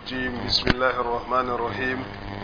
الرجيم بسم الله الرحمن الرحيم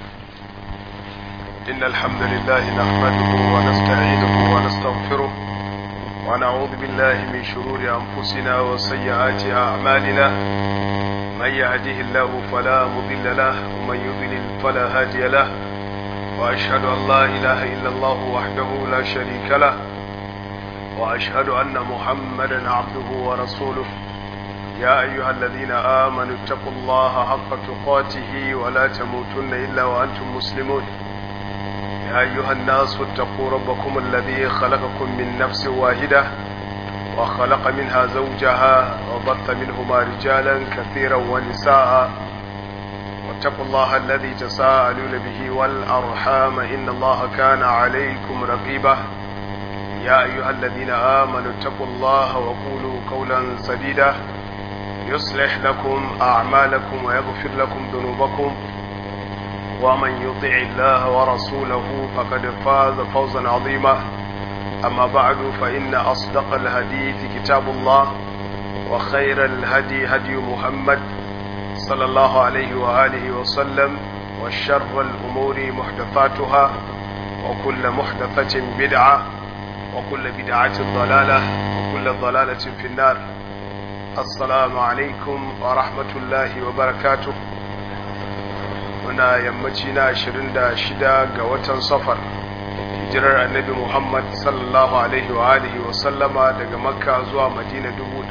إن الحمد لله نحمده ونستعينه ونستغفره ونعوذ بالله من شرور أنفسنا وسيئات أعمالنا من يهده الله فلا مضل له ومن يضلل فلا هادي له وأشهد أن لا إله إلا الله وحده لا شريك له وأشهد أن محمدا عبده ورسوله يا أيها الذين آمنوا اتقوا الله حق تقاته ولا تموتن إلا وأنتم مسلمون يا أيها الناس اتقوا ربكم الذي خلقكم من نفس واحدة وخلق منها زوجها وبث منهما رجالا كثيرا ونساء واتقوا الله الذي تساءلون به والأرحام إن الله كان عليكم رقيبا يا أيها الذين آمنوا اتقوا الله وقولوا قولا سديدا يصلح لكم أعمالكم ويغفر لكم ذنوبكم ومن يطع الله ورسوله فقد فاز فوزا عظيما أما بعد فإن أصدق الحديث كتاب الله وخير الهدي هدي محمد صلى الله عليه وآله وسلم وشر الأمور محدثاتها وكل محدثة بدعة وكل بدعة ضلالة وكل ضلالة في النار السلام عليكم ورحمة الله وبركاته muna yammaci na 26 ga watan safar hijirar annabi Muhammad sallallahu alaihi wa alihi wa sallama daga makka zuwa madina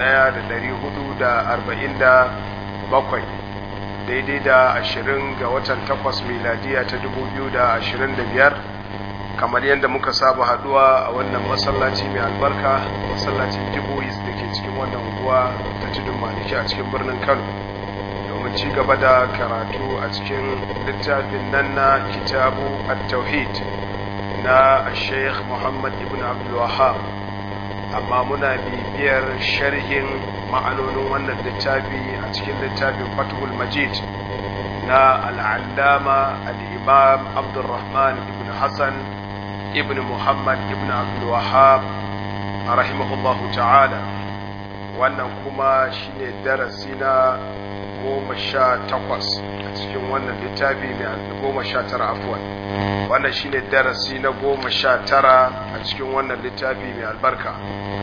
1447 daidai da 20 ga watan 8 miladiya ta 2025 kamar yadda muka saba haduwa a wannan masallaci mai albarka masallacin jibois da ke cikin wannan unguwa ta tudun maliki a cikin birnin kano domin ci gaba da karatu a cikin littafin nan na kitabu at-tauhid na sheikh muhammad ibn abdul wahab amma muna bibiyar sharhin ma'anonin wannan littafi a cikin littafin fathul majid na al'allama al-imam abdulrahman ibn hassan ibn muhammad ibn abdul wahab rahimahullahu ta'ala wannan kuma shine darasi na goma sha takwas a cikin wannan littafi mai goma sha tara afuwan wannan shine darasi na goma sha tara a cikin wannan littafi mai albarka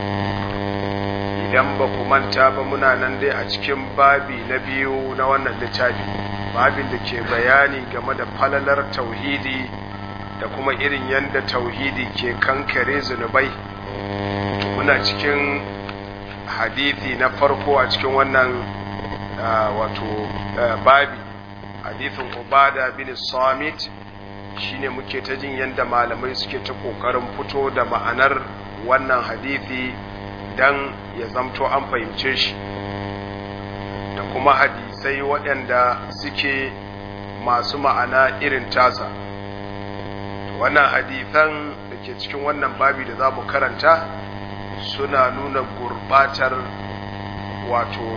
idan ba ku manta ba muna nan dai a cikin babi na biyu na wannan littafi babin da ke bayani game da falalar tauhidi da kuma irin yadda tauhidi ke kankare zunubai muna cikin hadithi na farko a cikin wannan wato babi hadithin ubada bin samit shine muke ta jin yadda malamai suke ta kokarin fito da ma'anar wannan hadithi dan ya zamto an fahimce shi da kuma hadisai waɗanda suke masu ma'ana irin tasa wannan hadithan da ke cikin wannan babi da za mu karanta suna nuna gurbatar wato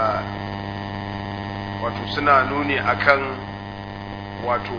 wato suna nuni akan wato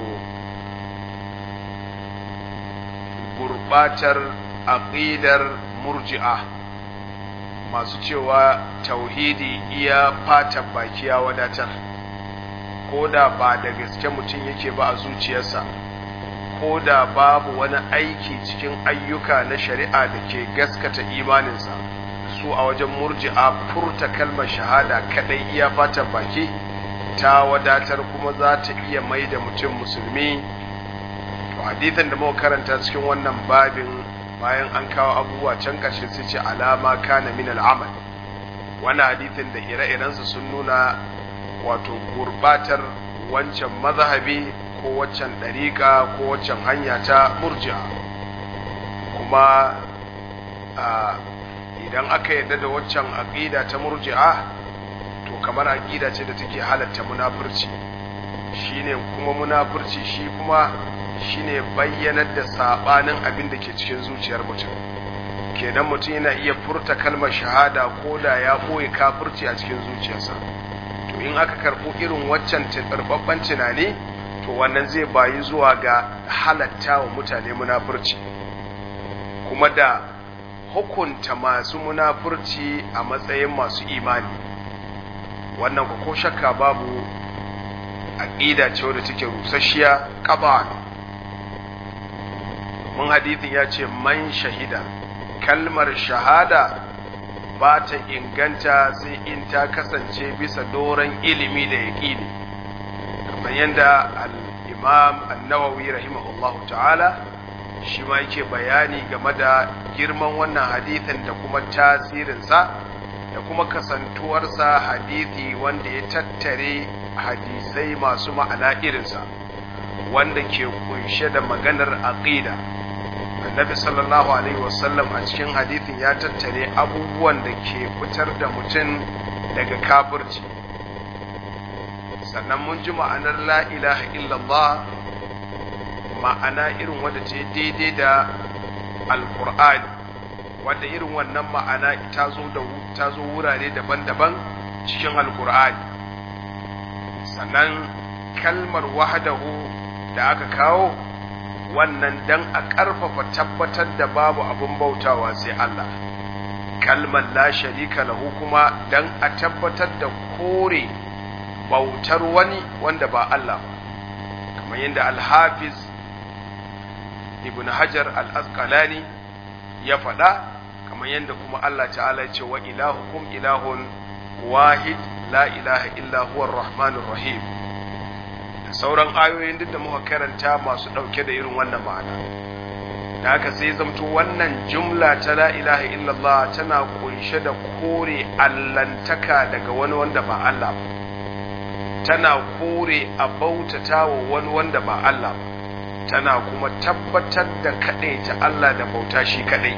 gurbatar aqidar murji'a masu cewa tauhidi iya fatan baki ya wadatar ko da ba da gaske mutum yake ba a zuciyarsa ko da babu wani aiki cikin ayyuka na shari'a da ke gaskata imaninsa su a wajen murji'a furta kalmar shahada kadai iya fatan baki ta wadatar kuma za ta iya mai da mutum musulmi to hadithan da muka karanta cikin wannan babin bayan an kawo abubuwa can ƙarshe sai ce alama kana min al'amal wannan hadithin da ire-irensa sun nuna wato gurbatar wancan mazhabi ko waccan ɗariƙa ko waccan hanya ta murji'a kuma idan aka yarda da waccan aƙida ta murji'a to kamar aƙida ce da take halatta munafurci shine kuma munafurci shi kuma shine bayyanar da sabanin abin da ke cikin zuciyar mutum kenan mutum yana iya furta kalmar shahada ko da ya ɓoye kafirci a cikin zuciyarsa to in aka karɓo irin waccan tsarbabban tunani to wannan zai bayi zuwa ga halatta wa mutane munafurci kuma da hukunta masu munafurci a matsayin masu imani wannan ko shakka babu aqida ce wadda take rusasshiya qaba mun hadithin ya ce man shahida kalmar shahada ba ta inganta sai in ta kasance bisa doron ilimi da yaƙini kamar yadda al-imam an-nawawi rahimahullahu ta'ala shi ma yake bayani game da girman wannan hadithin da kuma tasirinsa da kuma kasantuwarsa hadithi wanda ya tattare hadisai masu ma'ana irinsa wanda ke kunshe da maganar aqida annabi sallallahu alaihi wasallam a cikin hadithin ya tattare abubuwan da ke fitar da mutum daga kafirci sannan mun ji ma'anar la ilaha illallah ma'ana irin wadda ce daidai da alkur'ani wadda irin wannan ma'ana ta zo da ta zo wurare daban-daban cikin alkur'ani sannan kalmar wahdahu da aka kawo wannan dan a ƙarfafa tabbatar da babu abin bautawa sai Allah kalmar la sharika lahu kuma dan a tabbatar da kore bautar wani wanda ba Allah ba kamar yadda al-hafiz ibn hajar al-asqalani ya faɗa kamar yadda kuma Allah ta'ala ya ce wa ilahukum ilahun wahid la ilaha illa huwa rahmanur rahim da sauran ayoyin duk da muka karanta masu ɗauke da irin wannan ma'ana da haka sai zamto wannan jumla ta la ilaha illallah tana kunshe da kore allantaka daga wani wanda ba Allah ba tana kore a bautata wa wani wanda ba Allah ba tana kuma tabbatar da kaɗai ta Allah da bauta shi kaɗai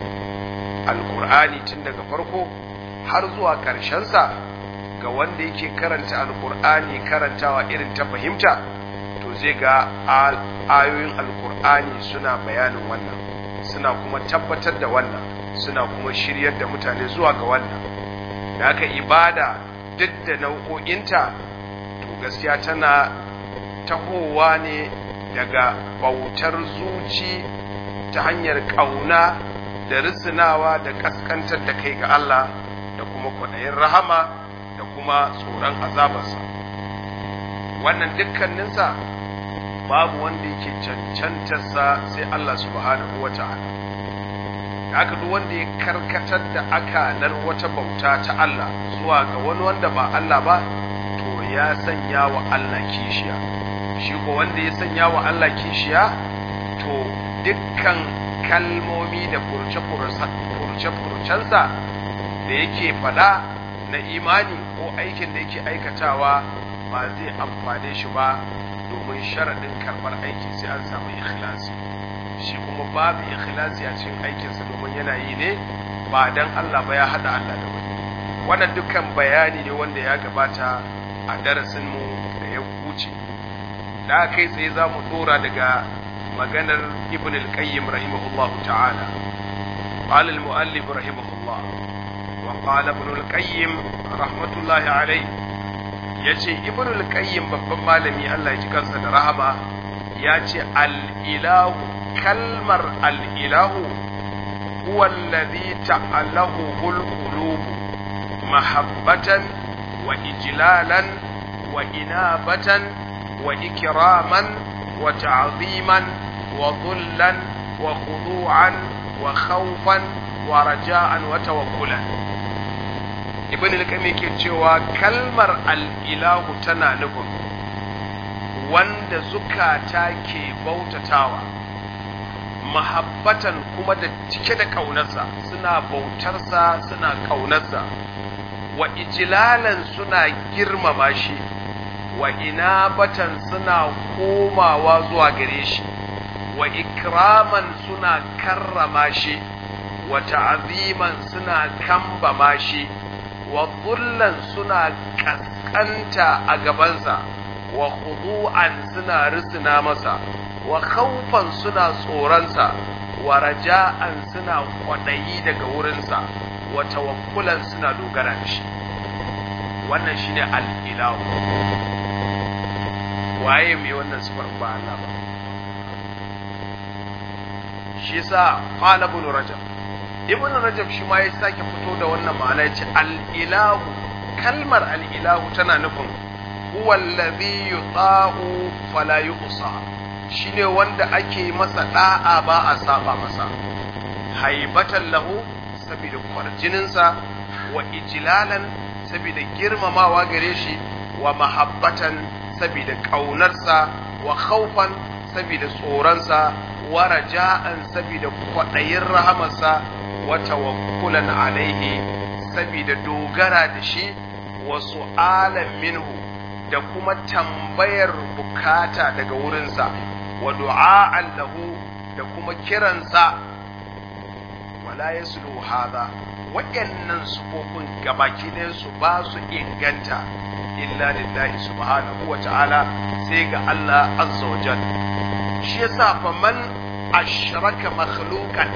alkur'ani tun daga farko har zuwa ƙarshensa ga wanda yake karanta alkur'ani karantawa irin ta fahimta to zai ga ayoyin alkur'ani suna bayanin wannan suna kuma tabbatar da wannan suna kuma shiryar da mutane zuwa ga wannan da haka ibada duk da nau'o'inta to gaskiya tana tahowa ne daga bautar zuci ta hanyar ƙauna da risinawa da ƙaskantar da kai ga Allah da kuma kwaɗayin rahama da kuma tsoron azabarsa wannan dukkaninsa babu wanda yake cancantarsa sai Allah subhanahu wa ta'ala da aka duk wanda ya karkatar da akalar wata bauta ta Allah zuwa ga wani wanda ba Allah ba to ya sanya wa Allah kishiya shi ko wanda ya sanya wa Allah kishiya to dukkan kalmomi da furce-furcensa da yake fada na imani ko aikin da yake aikatawa ba zai amfane shi ba domin sharaɗin karɓar aiki sai an samu ikhlasi shi kuma babu ikhlasi a cikin aikinsa domin yana yi ne ba dan Allah ba ya haɗa Allah da wani wannan dukkan bayani ne wanda ya gabata a darasinmu da ya wuce da kai tsaye za mu dora daga maganar ibn al-qayyim rahimahullah ta'ala قال المؤلف رحمه الله وقال ابن القيم رحمة الله عليه yace ibn al-qayyim babban malami Allah ya ji kansa da rahama yace al-ilahu kalmar al-ilahu huwa alladhi ta'alahu al-qulub mahabbatan wa ijlalan wa inabatan wa ikraman wa ta'ziman wa dhullan wa khudu'an wa khawfan wa raja'an wa tawakkulan ibn al-qayyim yake cewa kalmar al-ilahu tana nufin wanda zukata ke bautatawa mahabbatan kuma da cike da kaunarsa suna bautarsa suna kaunarsa wa ijlalan suna girmama shi wa inabatan suna komawa zuwa gare shi wa ikraman suna karrama shi wa ta'ziman suna kambama shi wa dhullan suna kaskanta a gabansa wa khudu'an suna risina masa wa khawfan suna tsoronsa wa raja'an suna kwadayi daga wurinsa wa tawakkulan suna dogara da shi wannan shine al-ilahu waye mai wannan sifar ba Allah ba shi yasa qala ibn rajab ibn rajab shi ma ya sake fito da wannan ma'ana ya ce al-ilahu kalmar al-ilahu tana nufin huwa alladhi yuta'u fala yuqsa shine wanda ake masa da'a ba a saba masa haibatan lahu saboda kwarjininsa wa ijlalan saboda girmamawa gare shi wa mahabbatan saboda ƙaunarsa wa khawfan saboda tsoronsa wa raja'an saboda kwaɗayin rahamarsa wa tawakkulan alaihi saboda dogara da shi wa su'alan minhu da kuma tambayar bukata daga wurinsa wa du'a'an lahu da kuma kiransa wala yaslu hadha waɗannan sufofin gabaki su ba su inganta illa lillahi subhanahu wa ta'ala sai ga Allah azza wa jal shi yasa fa man ashraka makhluqan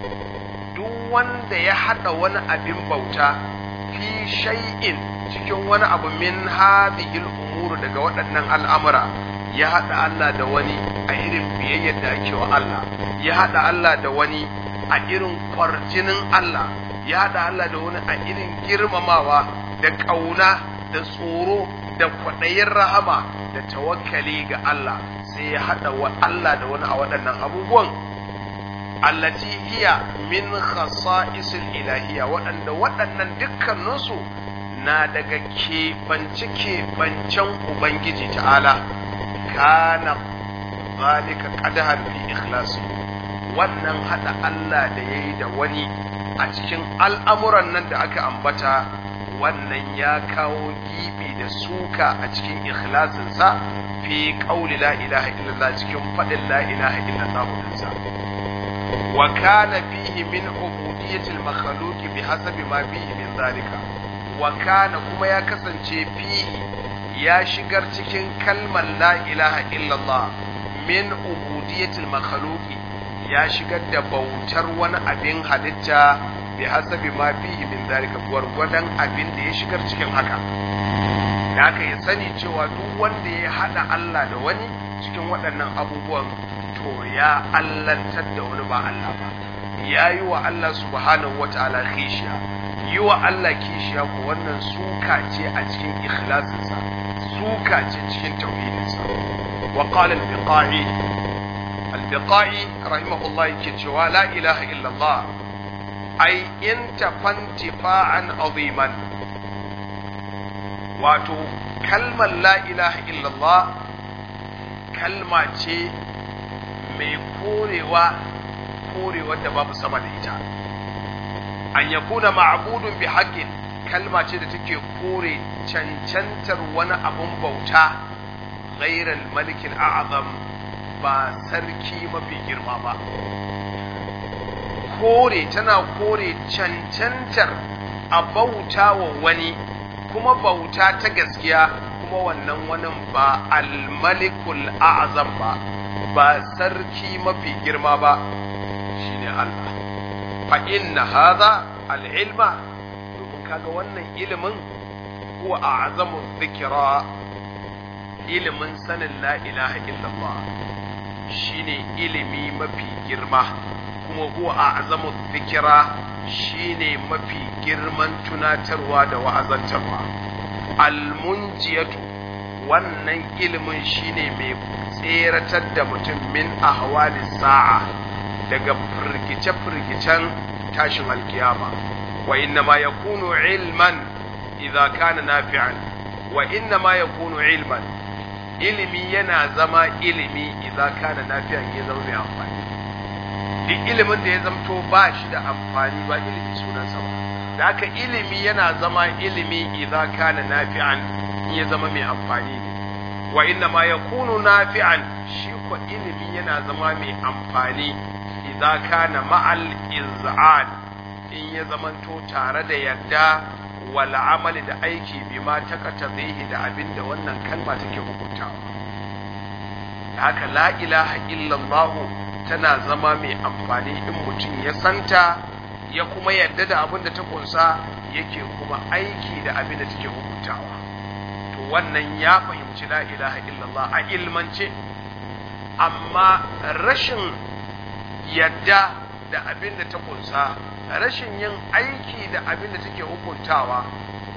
duk wanda ya hada wani abin bauta fi shay'in cikin wani abu min hadhihi al-umur daga waɗannan al'amura ya hada Allah da wani a irin biyayyar da ake wa Allah ya hada Allah da wani a irin kwarjinin Allah ya haɗa Allah da wani a irin girmamawa da ƙauna da tsoro da kwaɗayin rahama da tawakkali ga Allah sai ya haɗa wa Allah da wani a waɗannan abubuwan allati hiya min khasa'isil ilahiyya waɗanda waɗannan dukkaninsu na daga keɓance keɓancen Ubangiji ta'ala kana zalika qadahan fi ikhlasi wannan haɗa Allah da yayi da wani a cikin al'amuran nan da aka ambata wannan ya kawo gibi da suka a cikin ikhlasinsa fi ƙauli la ilaha illallah cikin faɗin la ilaha illallah ɗinsa wa kana fihi min ubudiyyatil makhluqi bi hasabi ma fihi min zalika wa kana kuma ya kasance fihi ya shigar cikin kalmar la ilaha illallah min ubudiyyatil makhluqi ya shigar da bautar wani abin halitta bi hasabi ma fihi min zalika gwargwadon abin da ya shigar cikin haka da aka ya sani cewa duk wanda ya hada Allah da wani cikin waɗannan abubuwan to ya allantar da wani ba Allah ba ya yi wa Allah subhanahu wa ta'ala kishiya yi wa Allah kishiya ko wannan suka ce a cikin ikhlasinsa suka ce cikin tauhidinsa wa qala al-biqai al-biqai rahimahullah yake cewa la ilaha illallah ai in tafantifa'an aziman wato kalmar la ilaha illallah kalma ce mai korewa korewar da babu sama da ita an yakuna ma'budun bi haqqin kalma ce da take kore cancantar wani abun bauta ghairal malikin a'zam ba sarki mafi girma ba kore tana kore cancantar a bauta wa wani kuma bauta ta gaskiya kuma wannan wani ba almalikul a'zam ba ba sarki mafi girma ba shine Allah fa inna hadha al-ilma domin kaga wannan ilimin huwa a'zamu dhikra ilimin sanin la ilaha illallah shine ilimi mafi girma kuma huwa a'zamu dhikra shine mafi girman tunatarwa da wa'azantarwa almunjiyatu wannan ilimin shine mai tseratar da mutum min ahwali sa'a daga firgice-firgicen tashin alkiyama wa inna ma yakunu ilman idza kana nafi'an wa inna ma yakunu ilman ilimi yana zama ilimi idza kana nafi'an ya zama mai amfani duk ilimin da ya zamto ba shi da amfani ba ilimi sunansa ba da haka ilimi yana zama ilimi idza kana nafi'an in ya zama mai amfani ne wa inna ma yakunu nafi'an shi ko ilimi yana zama mai amfani idza kana ma'al iz'an in ya zamanto tare da yadda wal amali da aiki bima takata zaihi da abin da wannan kalma take hukuntawa da haka la ilaha illallah tana zama mai amfani in mutum ya santa ya kuma yadda da abin da ta kunsa yake kuma aiki da abin da take hukuntawa to wannan ya fahimci la ilaha illallah a ilmance amma rashin yadda da abin da ta kunsa rashin yin aiki da abin da take hukuntawa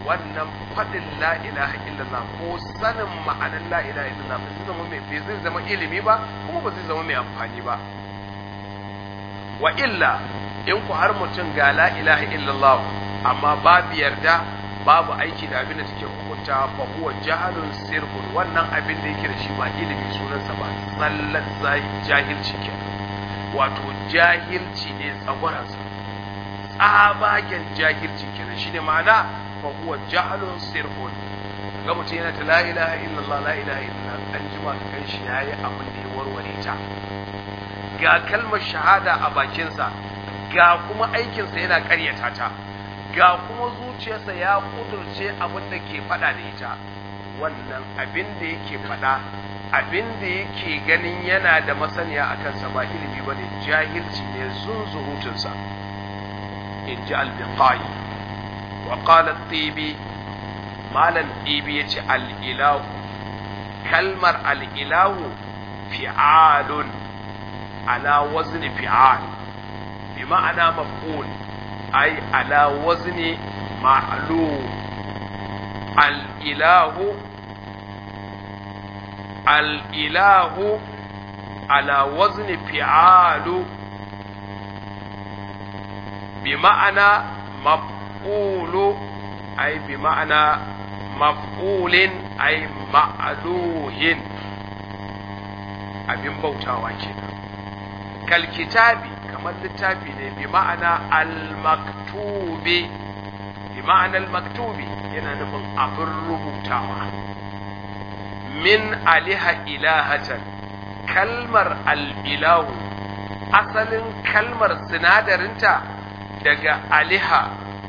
wannan faɗin la ilaha illallah ko sanin ma'anar la ilaha illallah ba zai zama mai bai zai zama ilimi ba kuma ba zai zama mai amfani ba wa illa in ku har mutum ga la ilaha illallah amma babu yarda babu aiki da abin da take hukunta fa huwa jahalun sirfun wannan abin da yake da shi ba ilimi sunansa ba tsallan jahilci ke wato jahilci ne tsagwaransa tsabagen jahilci kenan shine ma'ana fa huwa jahalun sirfun ga mutum yana ta la ilaha illallah la ilaha illallah an jima ka kan shi yayi abin da ya warware ta ga kalmar shahada a bakinsa ga kuma aikinsa yana karyata ta ga kuma zuciyarsa ya kudurce abin da ke faɗa da ita wannan abin da yake faɗa abin da yake ganin yana da masaniya a kansa ba ilimi ba ne jahilci ne zunzurutunsa in ji albiqai wa qala tibi malam tibi yace al-ilahu kalmar al-ilahu fi'alun ala wazni fi'al bi ma'ana maf'ul ay ala wazni ma'lum al-ilahu al-ilahu ala wazni fi'alu bi ma'ana maf'ulu ay bi ma'ana maf'ulin ay ma'luhin abin bautawa kenan kal kitabi kamar littafi ne bi ma'ana al-maktubi bi ma'ana al-maktubi yana nufin abin rubutawa min aliha ilahatan kalmar al-ilahu asalin kalmar sinadarinta daga aliha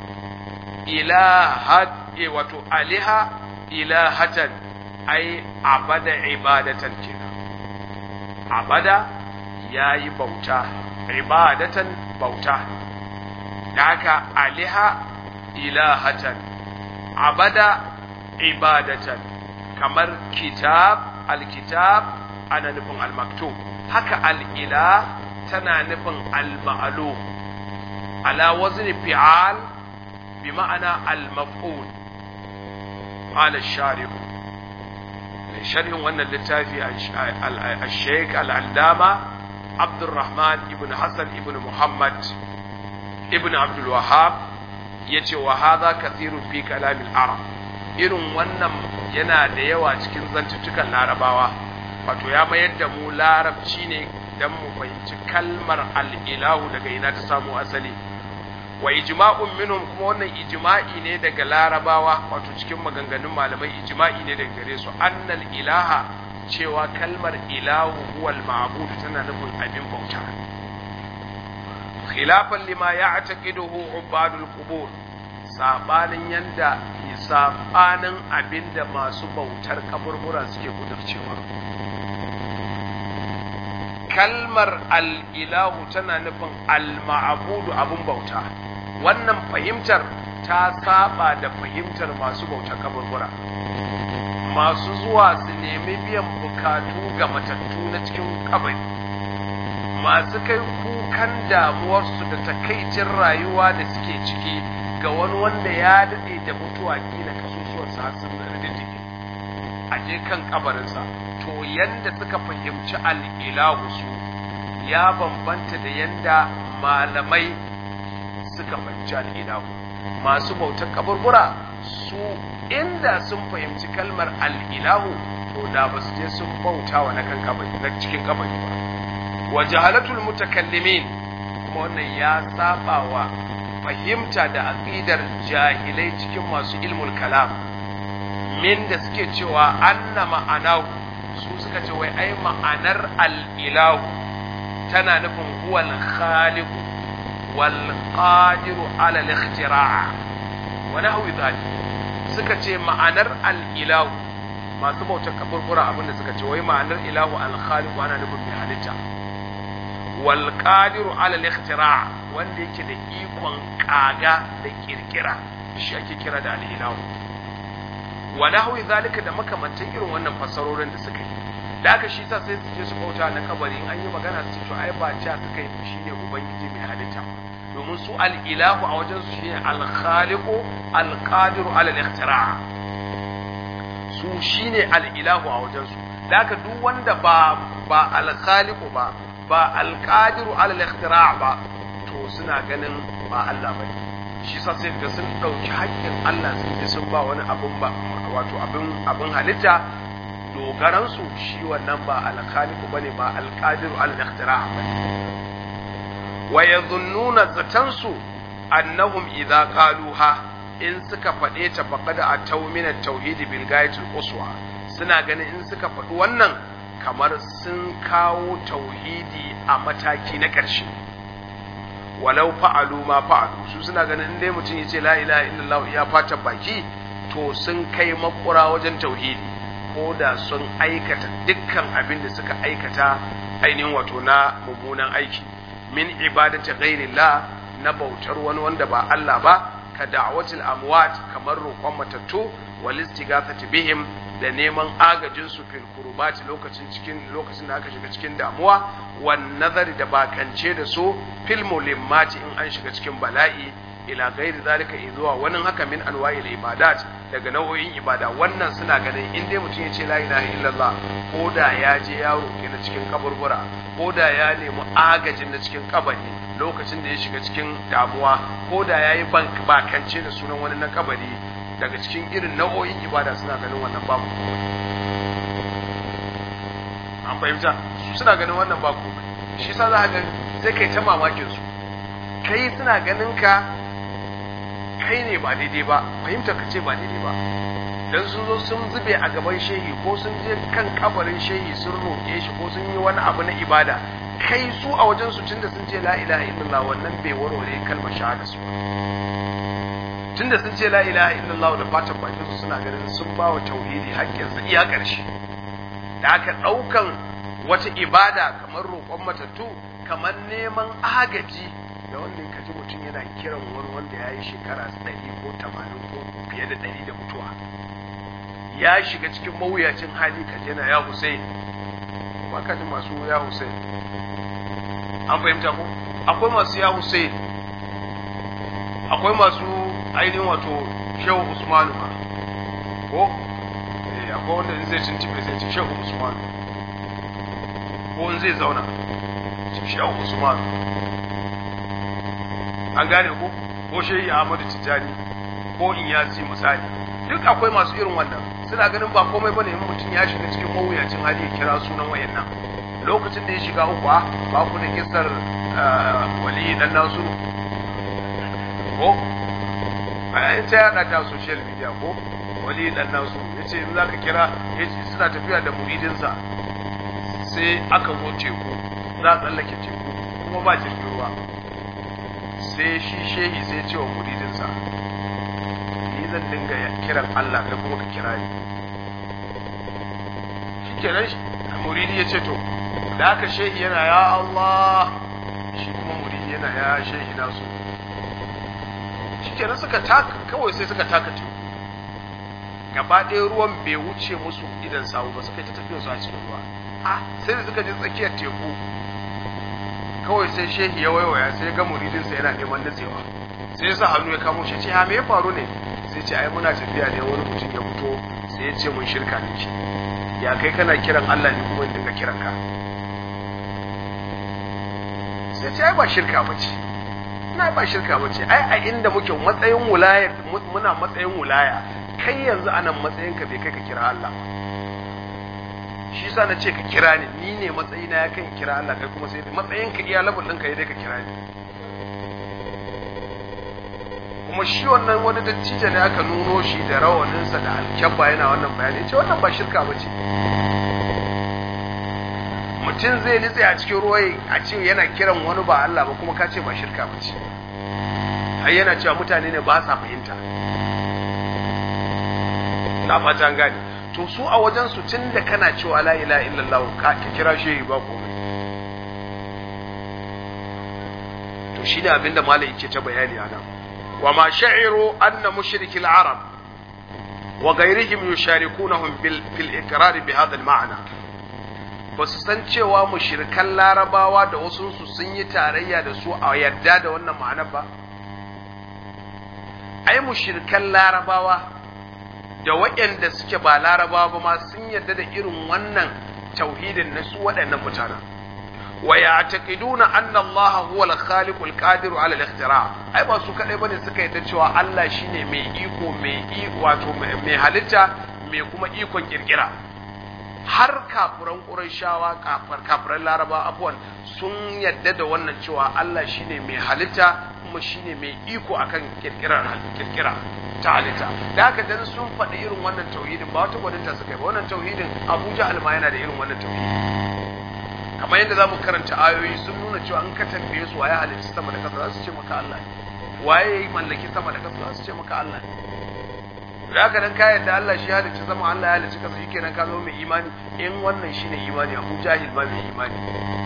ilahat wato aliha ilahatan ai abada ibadatan kenan abada yayi bauta ibadatan bauta da haka aliha ilahatan abada ibadatan kamar kitab alkitab ana nufin almaktub haka al'ila tana nufin alma'alu ala wazni fi'al bi ma'ana al-maf'ul qala ash-sharih mai sharhin wannan littafi al-shaykh al-allama Abdurrahman ibn Hassan ibn Muhammad ibn Abdul Wahhab yace wa hadha kathirun fi kalam al-arab irin wannan yana da yawa cikin zantuttukan larabawa wato ya mayar da mu larabci ne dan mu fahimci kalmar al-ilahu daga ina ta samu asali wa ijma'un minhum kuma wannan ijma'i ne daga larabawa wato cikin maganganun malamai ijma'i ne daga gare su annal ilaha cewa kalmar ilahu huwal ma'bud tana nufin abin bauta khilafan lima ya'taqiduhu ubadul qubur sabanin yanda sabanin abinda masu bautar kaburbura suke kudurcewa kalmar al-ilahu tana nufin al-ma'budu abun bauta wannan fahimtar ta saba da fahimtar masu bautar kaburbura masu zuwa su nemi biyan bukatu ga matattu na cikin kabari masu kai kukan damuwarsu da takaicin rayuwa da suke ciki ga wani wanda ya daɗe da mutuwa kila kasusuwarsa har sun rididdige a je kan kabarinsa to yanda suka fahimci al'ilahu su ya bambanta da yanda malamai suka fahimci al'ilahu masu bautar kaburbura su inda sun fahimci kalmar al'ilahu to da ba su je sun bauta wa na kan kabari na cikin kabari ba wa jahalatul mutakallimin kuma wannan ya saba wa fahimta da aqidar jahilai cikin masu ilmul kalam min da suke cewa anna ma'anahu su suka ce wai ai ma'anar al'ilahu tana nufin huwal khaliq wal qadiru ala al-ikhtira' wa nahwi dhalik suka ce ma'anar al'ilahu masu bautar kaburbura abinda suka ce wai ma'anar ilahu al-khaliq ana nufin mai halitta wal qadiru ala al-ikhtira wanda yake da ikon kaga da kirkira shi ake kira da al-ilahu wa nahwi zalika da makamantan irin wannan fasarorin da suka yi da aka shi sa sai su je su bauta na kabari in an yi magana su to ai ba ca suka yi shine ubangiji mai halitta domin su al-ilahu a wajen su shine al-khaliqu al-qadiru ala al-ikhtira' su shine al-ilahu a wajen su haka duk wanda ba ba al-khaliqu ba ba al-qadiru ala al-ikhtira' ba to suna ganin ba Allah bane shi sa sai ga sun dauki haƙƙin Allah sun je sun ba wani abun ba wato abin abin halitta dogaran su shi wannan ba al-khaliqu bane ba al-qadiru ala al-ikhtira' bane wa yadhunnuna zatansu annahum idza qaluha in suka faɗe ta faqad ataw min at-tauhid bil ghayatil uswa suna ganin in suka faɗi wannan kamar sun kawo tauhidi a mataki na ƙarshe walau fa'alu ma fa'alu su suna ganin in dai mutum yace la ilaha illallah ya fata baki to sun kai makura wajen tauhidi ko da sun aikata dukkan abin da suka aikata ainihin wato na mummunan aiki min ibadati ghairillah na bautar wani wanda ba Allah ba ka da'watil amwat kamar roƙon matattu wal istighathati bihim da neman agajin su fil kurbati lokacin cikin lokacin da aka shiga cikin damuwa wan nazari da bakance da su fil mulimmati in an shiga cikin bala'i ila ghairi zalika izuwa wani haka min anwa'il ibadat daga nau'o'in ibada wannan suna ganin in dai mutum ya ce la ilaha illallah ko da ya je ya roƙi na cikin kaburbura ko da ya nemi agajin na cikin kabari lokacin da ya shiga cikin damuwa ko da ya yi bakance da sunan wani na kabari daga cikin irin nau'o'in ibada suna ganin wannan babu an fahimta su suna ganin wannan babu shi sa za ga sai kai ta mamakin su kai suna ganin ka kai ne ba daidai ba fahimta ka ce ba daidai ba dan sun zo sun zube a gaban shehi ko sun je kan kabarin shehi sun roƙe shi ko sun yi wani abu na ibada kai su a wajen su tunda sun ce la ilaha illallah wannan bai warware kalmar shahada su tunda sun ce la ilaha illallah da fatan bakin su suna ganin sun ba wa tauhidi haƙƙin sa iya ƙarshe da aka ɗaukan wata ibada kamar roƙon matattu kamar neman agaji da wanda ya kaji mutum yana kiran wani wanda ya yi shekara ɗari ko tamanin ko fiye da ɗari da mutuwa ya shiga cikin mawuyacin hali ka jana ya Hussein ba ka ji masu ya Hussein an fahimta ko akwai masu ya Hussein akwai masu ainihin wato Shehu Usmanu ma ko eh akwai wanda in zai tuntube zai ce Shehu Usmanu ko in zai zauna Shehu Usmanu an gane ko ko Shehu Ahmadu Tijjani ko in yasi misali duk akwai masu irin wannan suna ganin ba komai bane in mutum ya shiga cikin mawuyacin hali ya kira sunan wayannan lokacin da ya shiga uku ba ku da kisar wali dan nasu ko a ta yada ta social media ko wali dan nasu yace in zaka kira yace suna tafiya da muridinsa sai aka zo teku za a tsallake teku kuma ba jirgin ruwa sai shi shehi sai ce wa muridinsa zan dinga kiran Allah kai kuma ka kira ni shi kenan muridi ya ce to da haka shehi yana ya Allah shi kuma muridi yana ya shehi nasu shi kenan suka taka kawai sai suka taka teku gaba ɗaya ruwan bai wuce musu idan sawu ba suka yi ta tafiya su a cikin ruwa a sai da suka je tsakiyar teku kawai sai shehi ya waiwaya sai ga muridinsa yana neman nutsewa sai ya sa hannu ya kamo shi ce ha me ya faru ne sai ce ai muna tafiya ne wani mutum ya fito sai ya ce mun shirka ne shi ya kai kana kiran Allah ne kuma dinga kiran ka sai ce ai ba shirka bace ina ba shirka bace ai a inda muke matsayin wilaya muna matsayin wilaya kai yanzu anan matsayin ka bai kai ka kira Allah shi yasa na ce ka kira ni ni ne matsayina ya kan kira Allah kai kuma sai matsayin ka iya labul ɗinka ya dai ka kira ni kuma shi wannan wani dattijo ne aka nuno shi da rawaninsa da alkyabba yana wannan bayani ce wannan ba shirka ba ce mutum zai nitse a cikin ruwa a ce yana kiran wani ba Allah ba kuma ka ce ba shirka ba ce har yana cewa mutane ne ba sa fahimta na fata gane to su a wajen su tun da kana cewa la ilaha illallah ka kira shehi ba komai to shi ne abinda malam yake ta bayani a nan وما شعروا أن مشرك العرب وغيرهم يشاركونهم في الإقرار بهذا المعنى ba su san cewa mushrikan larabawa da wasu su sun yi tarayya da su a yadda da wannan ma'anar ba ai mushrikan larabawa da waɗanda suke ba larabawa ba ma sun yadda da irin wannan tauhidin na su waɗannan mutanen wa ya'taqiduna anna Allah huwa al-khaliq al-qadir 'ala al-ikhtira ai ba su kadai bane suka yadda cewa Allah shine mai iko mai iko wato mai halitta mai kuma ikon kirkira har kafiran Qurayshawa kafar kafiran Laraba afwan sun yadda da wannan cewa Allah shine mai halitta kuma shine mai iko akan kirkirar kirkira ta halitta da haka dan sun faɗi irin wannan tauhidin ba wata gwaninta suka yi ba wannan tauhidin Abuja Alma yana da irin wannan tauhidi kamar yadda za mu karanta ayoyi sun nuna cewa an ka tambaye su waye halicci sama da ƙasa za su ce maka Allah ne waye ya mallaki sama da ƙasa za su ce maka Allah ne da haka dan ka yadda Allah shi halicci sama Allah ya halicci ƙasa shikenan ka zama mai imani in wannan shine imani Abu Jahil ma mai imani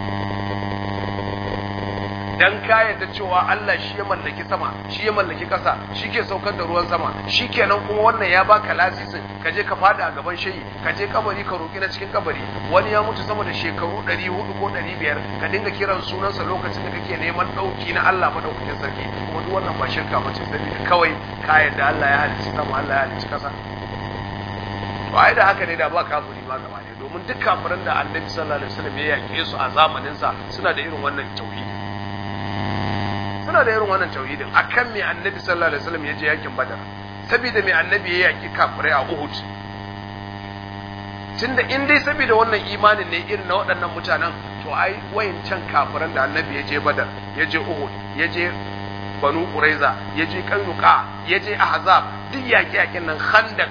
dan ka yadda cewa Allah shi ya mallaki sama shi ya mallaki ƙasa shi ke saukar da ruwan sama shi kenan kuma wannan ya baka lasisin ka je ka fada a gaban shayi ka je kabari ka roki na cikin kabari wani ya mutu sama da shekaru 400 ko 500 ka dinga kiran sunansa lokacin da kake neman dauki na Allah madaukakin sarki kuma duk wannan ba shirka ba ce saboda kawai ka yadda Allah ya halicci sama Allah ya halicci ƙasa to ai da haka ne da ba kafiri ma gaba ne domin duk kafiran da Annabi sallallahu alaihi wasallam ya yake su a zamanin sa suna da irin wannan tauhidi suna da irin wannan tauhidin akan me annabi sallallahu alaihi wasallam ya je yakin badar saboda me annabi ya yaki kafirai a uhud tunda in dai saboda wannan imanin ne irin na waɗannan mutanen to ai wayancan kafiran da annabi ya je badar ya je uhud ya je banu quraiza ya je kainuka ya je ahzab duk yaki yakin nan khandak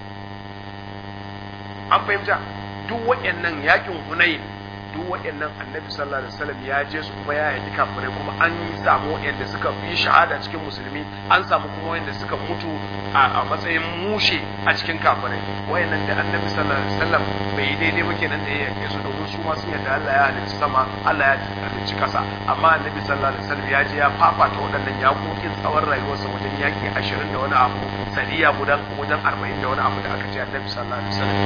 an fahimta duk waɗannan yakin hunain duk waɗannan annabi sallallahu alaihi wasallam ya je su kuma ya yaki kafirai kuma an samu waɗanda suka yi shahada cikin musulmi an samu kuma waɗanda suka mutu a matsayin mushe a cikin kafirai waɗannan da annabi sallallahu alaihi wasallam bai yi daidai ba kenan da ya yake su domin su ma sun yadda Allah ya halicci sama Allah ya halicci kasa amma annabi sallallahu alaihi wasallam ya je ya fafata waɗannan yaƙoƙin tsawon rayuwarsa wajen yaƙi ashirin da wani abu sadiya gudan wajen arba'in da wani abu da aka ce annabi sallallahu alaihi wasallam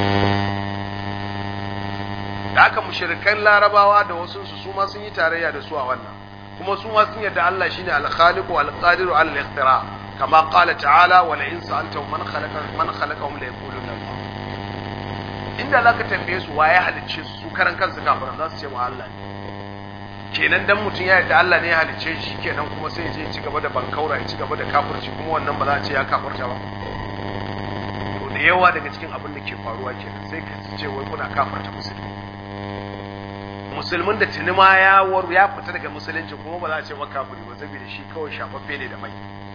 da aka mushrikan larabawa da wasu su su ma sun yi tarayya da su a wannan kuma su ma sun yarda Allah shine al-khaliq wal qadir ala al-ikhtira kama qala ta'ala wa la in sa'altahum man khalaqa man khalaqahum la yaquluna Allah inda zaka tambaye su waye halicce su karan kansu kafiran za su ce wa Allah kenan dan mutum ya yarda Allah ne ya halicce shi kenan kuma sai ya je ci gaba da bankaura ya ci gaba da kafirci kuma wannan ba za a ce ya kafirta ba to da yawa daga cikin abin da ke faruwa kenan sai ka ce wai kuna kafirta musulmi musulmin da tuni ma ya waru ya fita daga musulunci kuma ba za a ce makafiri ba saboda shi kawai shafaffe ne da mai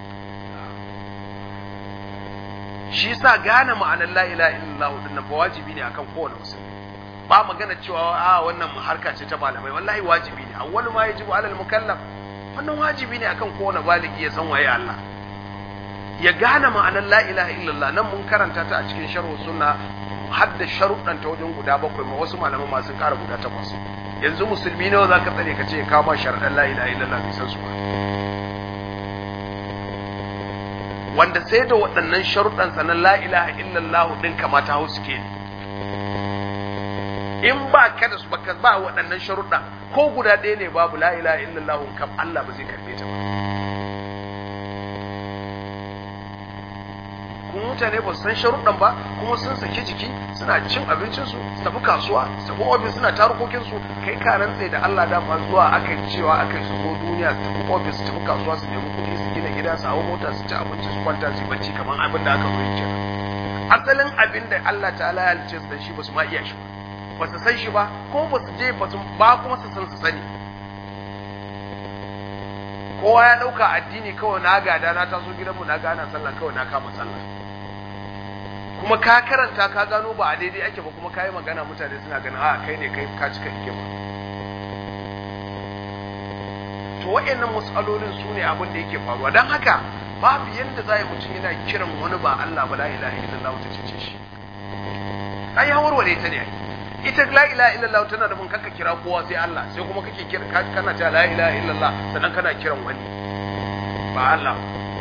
shi sa gane ma'anar la ilaha illallah din nan ba wajibi ne akan kowane musulmi ba magana cewa a wannan harka ce ta malamai wallahi wajibi ne awwalu ma yajibu alal mukallaf wannan wajibi ne akan kowane baligi ya san waye Allah ya gane ma'anar la ilaha illallah nan mun karanta ta a cikin sharh sunna har da sharuɗan ta wajen guda bakwai ma wasu malaman masu ƙara guda takwas yanzu musulmi nawa za ka tsare ka ce ka ba sharaɗan la ilaha illallah bai san su ba wanda sai da waɗannan sharuɗan sanan la ilaha illallah ɗin kamata hau suke in ba ka da su ba ba waɗannan sharuɗan ko guda ɗaya ne babu la ilaha illallah kam Allah ba zai karɓe ta ba kuma mutane ba su san sharuɗan ba kuma sun saki jiki suna cin abincinsu su tafi kasuwa su tafi ofis suna tarukokinsu kai ka rantse da Allah da zuwa aka yi cewa aka yi su zo duniya su tafi ofis su tafi kasuwa su nemi kuɗi su gina gida su hau mota su ci abinci su kwanta su bacci kamar abin da aka zo yi kenan asalin abin da Allah ta'ala ya halice su da shi ba su ma iya shi ba ba su san shi ba ko ba su je ba su ba kuma su san su sani kowa ya ɗauka addini kawai na gada na taso gidanmu na gana sallah kawai na kama sallah kuma ka karanta ka gano ba a daidai ake ba kuma ka yi magana mutane suna ganin a kai ne kai ka cika ike ba to wa'annan matsalolin su ne abin da yake faruwa don haka babu yadda za a yi mutum yana kiran wani ba Allah ba la ilaha illallah ta cece shi ai ya warware ta ne ita la ilaha illallah tana da mun kanka kira kowa sai Allah sai kuma kake kira kana ta la ilaha illallah sannan kana kiran wani ba Allah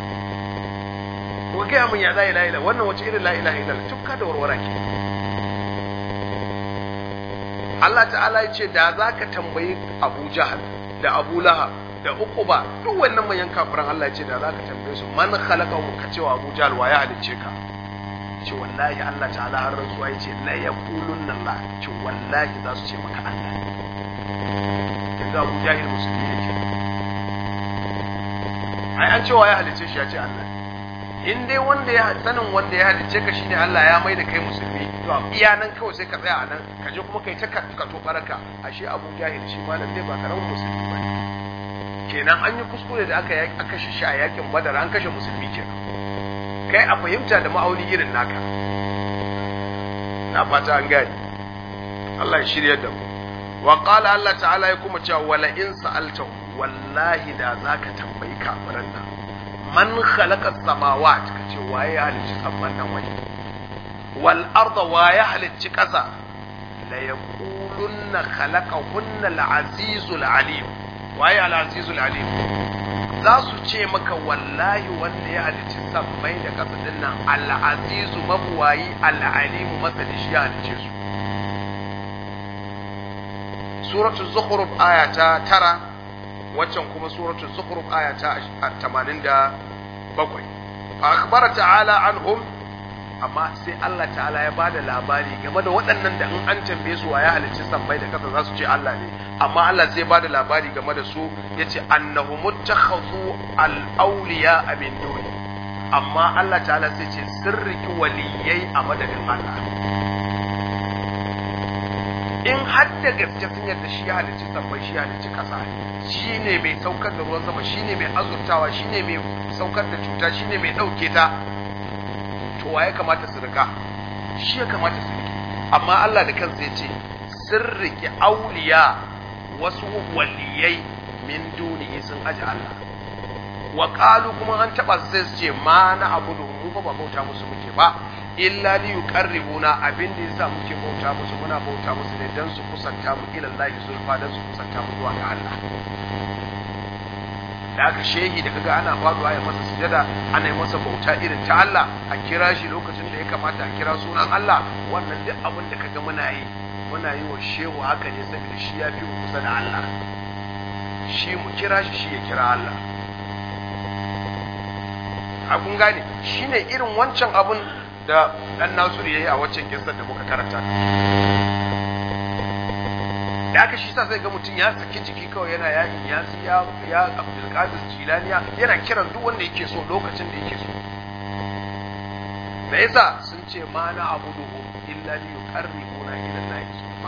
ko ga mun ya la ilaha illallah wannan wace irin la ilaha illallah tukka da warwara ke Allah ta'ala ya ce da za ka tambayi Abu Jahal da Abu Lahab da Uquba duk wannan manyan kafiran Allah ya ce da za ka tambaye su man khalaqa ka cewa Abu Jahal wa ya halicce ka ce wallahi Allah ta'ala har rantsuwa ya ce la yaqulunna Allah ce wallahi za su ce maka Allah yanzu Abu Jahil musulmi yake ai an cewa ya halicce shi ya ce Allah in dai wanda ya sanin wanda ya halicce ka shine Allah ya mai da kai musulmi to iya nan kawai sai ka tsaya a nan ka je kuma kai ta ka to baraka ashe Abu Jahil shi ma nan dai ba karamin musulmi ba kenan an yi kuskure da aka aka kashe shi a yakin Badar an kashe musulmi kenan kai a fahimta da ma'auni irin naka na fata an gani Allah ya shirya da mu wa qala Allah ta'ala ya kuma cewa wala in sa'altahu wallahi da zaka tambayi kafiran nan man khalaqa samawat kace waye ya halicci samman nan wani wal arda waye halicci kasa la yaqulunna khalaqahunna al azizul alim waye al azizul alim za su ce maka wallahi wanda ya halicci sammai da kasa din nan al azizu mabuwayi al alim masali shi ya halicce su suratul zukhruf aya ta tara waccan kuma suratul zukhruf aya ta 87 fa akhbara ta'ala anhum amma sai Allah ta'ala ya bada labari game da waɗannan da in an tambaye su ya halicci sammai da kasa za su ce Allah ne amma Allah sai bada labari game da su yace annahum muttakhadhu al-awliya min duni amma Allah ta'ala sai ce sirriki waliyai a madadin Allah in har da gaske sun yarda shi ya halicci sammai shi ya halicci kasa shi ne mai saukar da ruwan sama shi ne mai azurtawa shi ne mai saukar da cuta shi ne mai ɗauke ta to wa ya kamata su rika shi ya kamata su rike amma Allah da kansa ya ce sun rike auliya wasu waliyai min dunihi sun aji Allah wa qalu kuma an taba su sai su ce ma na abudu mu ba bauta musu muke ba illa li yuqarribuna abin da yasa muke bauta musu muna bauta musu ne dan su kusanta mu ila Allah zulfa dan su kusanta mu zuwa ga Allah da aka shehi da kaga ana faduwa ya masa sujada ana yi masa bauta irin ta Allah a kira shi lokacin da ya kamata a kira sunan Allah wannan duk abin da kaga muna yi muna yi wa shehu haka ne saboda shi ya fi mu kusa da Allah shi mu kira shi shi ya kira Allah a kun gane shine irin wancan abun da dan Nasiru yayi a waccan kissar da muka karanta da aka shi sa sai ga mutum ya saki jiki kawai yana ya ya ya ya Abdul Qadir Jilaniya yana kiran duk wanda yake so lokacin da yake so me yasa sun ce ma na abuduhu illa li yuqarribuna ila Allah subhanahu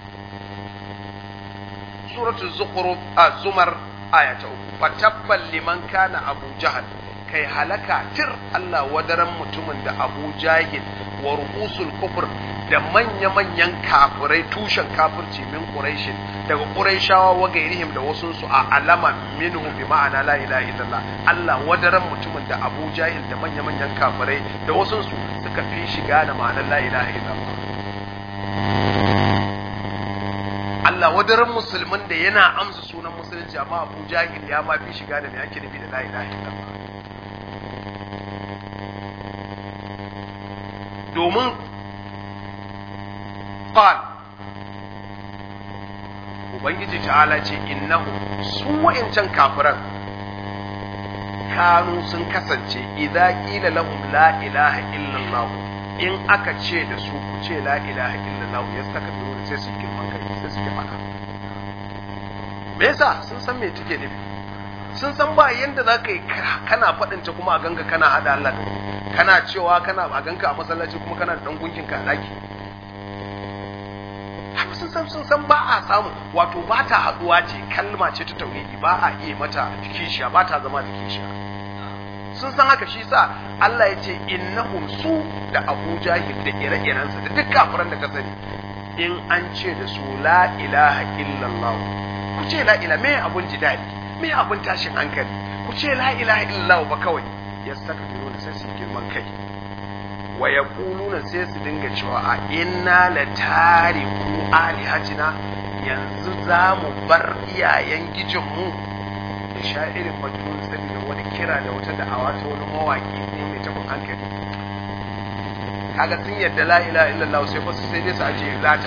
suratul zukhruf az-zumar aya ta uku fatabbal liman kana abu jahal kai halaka tir Allah wadaran mutumin da Abu Jahil wa ru'usul kufr da manya-manyan kafirai tushen kafirci min Quraishin daga Quraishawa wa gairihim da wasu su a alama minhum bi ma'ana la ilaha illallah Allah wadaran mutumin da Abu Jahil da manya-manyan kafirai da wasu su suka fi shiga da ma'anar la ilaha illallah Allah wadaran musulmin da yana amsa sunan musulunci amma Abu Jahil ya ma fi shiga da me ake nufi da la ilaha illallah domin qal ubangiji ta'ala ce innahu su wa'incan kafiran kanu sun kasance idza qila lahum la ilaha illallah in aka ce da su ku ce la ilaha illallah yastakbiruna sai su girman kai sai su fada me yasa sun san me take nufi sun san ba yanda za ka yi kana faɗinta kuma a ganga kana haɗa Allah da kana cewa kana a ganka a masallaci kuma kana da ɗan gunkin ka ɗaki haka sun san sun san ba a samu wato ba ta haɗuwa ce kalma ce ta tauhidi ba a iya mata kishiya ba ta zama da kishiya sun san haka shi sa Allah ya ce innahum su da Abu Jahil da ire-irensa da duk kafiran da ka sani in an ce da su la ilaha illallah ku ce la ilaha me abun jidali me abin tashin hankali ku ce la ilaha illallah ba kawai ya saka biro da sai su girman kai wa yaquluna sai su dinga cewa a inna la tariku alihatina yanzu za mu bar iyayen gijinmu da sha'irin majnun saboda wani kira da wata da'awa ta wani mawaki ko mai tabin hankali kaga sun yadda la ilaha illallah sai ba su sai dai su aje lata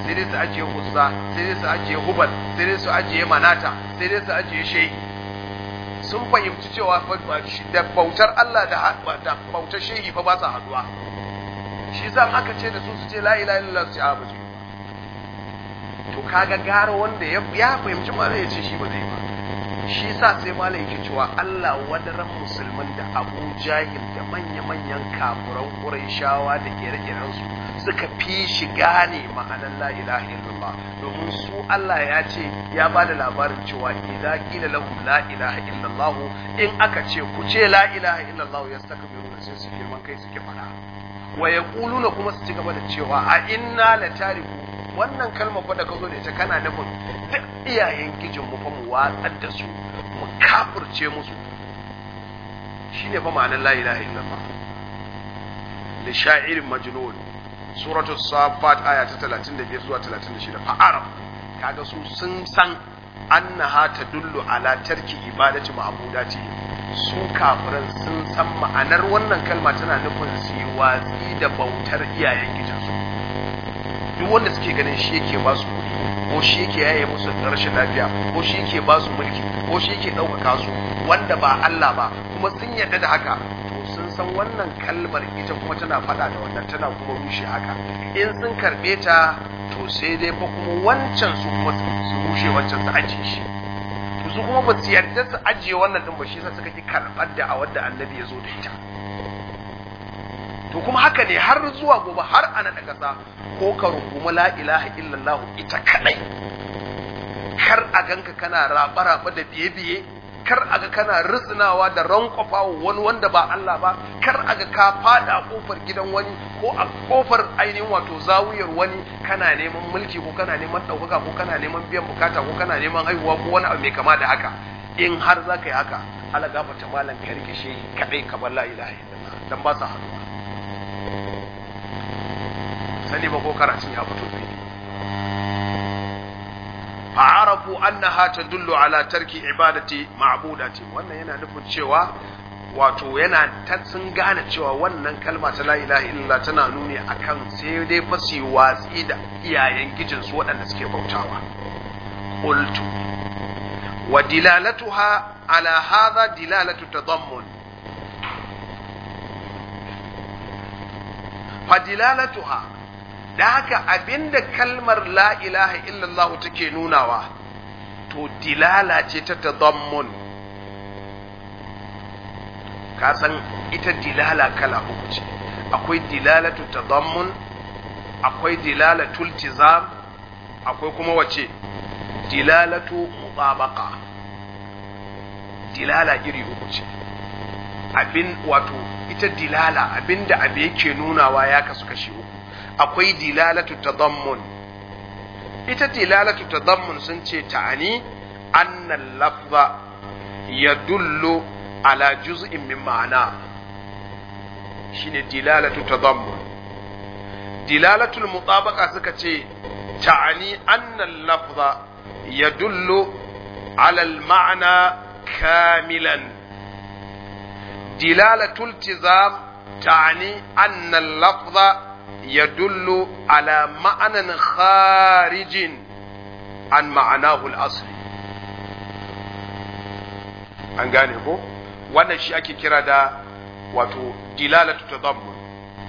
sai dai su ajiye uzza sai dai su ajiye hubal sai dai su ajiye manata sai dai su ajiye shehi sun fahimci cewa da bautar Allah da bautar shehi fa ba sa haduwa shi zan aka ce da su su ce la ilaha illallah su abu to kaga gara wanda ya fahimci ma zai ce shi ba zai ba shi sa sai malai yake cewa Allah wadaran musulman da Abu Jahil da manya-manyan kafuran Qurayshawa da ire-iren su suka fi shi gane ma'anar la ilaha illallah domin su Allah ya ce ya ba da labarin cewa idza qila lahum la ilaha illallah in aka ce ku ce la ilaha illallah yastakbiruna sai su girman kai suke fara wa yaquluna kuma su ci gaba da cewa a inna la tariku wannan kalmar fa da ka zo da ita kana nufin duk iyayen gijin mu fa mu watsar da su mu kafirce musu shine fa ma'anar la ilaha illallah li sha'irin majnun suratu safat aya ta 35 zuwa 36 fa arab kaga su sun san annaha tadullu ala tarki ibadati ma'budati su kafiran sun san ma'anar wannan kalma tana nufin su yi watsi da bautar iyayen gijinsu duk wanda suke ganin shi yake ba su kuɗi ko shi yake yaye musu rashin lafiya ko shi yake ba su mulki ko shi yake ɗaukaka su wanda ba Allah ba kuma sun yarda da haka to sun san wannan kalmar ita kuma tana faɗa da wannan tana kuma rushe haka in sun karɓe ta to sai dai fa kuma wancan su kuma su rushe wancan su ajiye shi to su kuma ba su yarda su ajiye wannan din ba shi yasa suka ki karɓar da a wanda annabi ya zo da ita to kuma haka ne har zuwa gobe har ana da ƙasa ko ka rungumi la ilaha illallah ita kadai kar a ganka kana raba-raba da biye-biye kar a ga kana ritsinawa da rankwafa wani wanda ba Allah ba kar a ga ka fada a kofar gidan wani ko a kofar ainihin wato zawiyar wani kana neman mulki ko kana neman ɗaukaka ko kana neman biyan bukata ko kana neman haihuwa ko wani abu mai kama da haka in har za ka yi haka ala gafata malam ka rike shi kadai kamar la ilaha illallah dan ba sa haduwa sani ba ko karatun ya fito fili fa'arafu annaha tadullu ala tarki ibadati ma'budati wannan yana nufin cewa wato yana ta sun gane cewa wannan kalma ta la ilaha illallah tana nuni akan sai dai fasi watsi da iyayen gijin su waɗanda suke bautawa qultu wa dilalatuha ala hadha dilalatu tadammun fa dilalatuha da haka abinda kalmar la ilaha illallah take nunawa to dilala ce ta tadammun ka san ita dilala kala uku ce akwai dilalatu tadammun akwai dilalatul tizam akwai kuma wace dilalatu mutabaqa dilala iri uku ce abin wato ita dilala abinda abu yake nunawa ya kasu kashi uku akwai dilalatu tadammun ita dilalatu tadammun sun ce ta'ani annal lafza yadullu ala juz'in min ma'ana shine dilalatu tadammun dilalatul mutabaqa suka ce ta'ani annal lafza yadullu ala al ma'na kamilan dilalatul tizam ta'ani annal lafza يدل على معنى خارج عن معناه الأصلي an gane ko wannan shi ake kira da wato dilalatu tadammun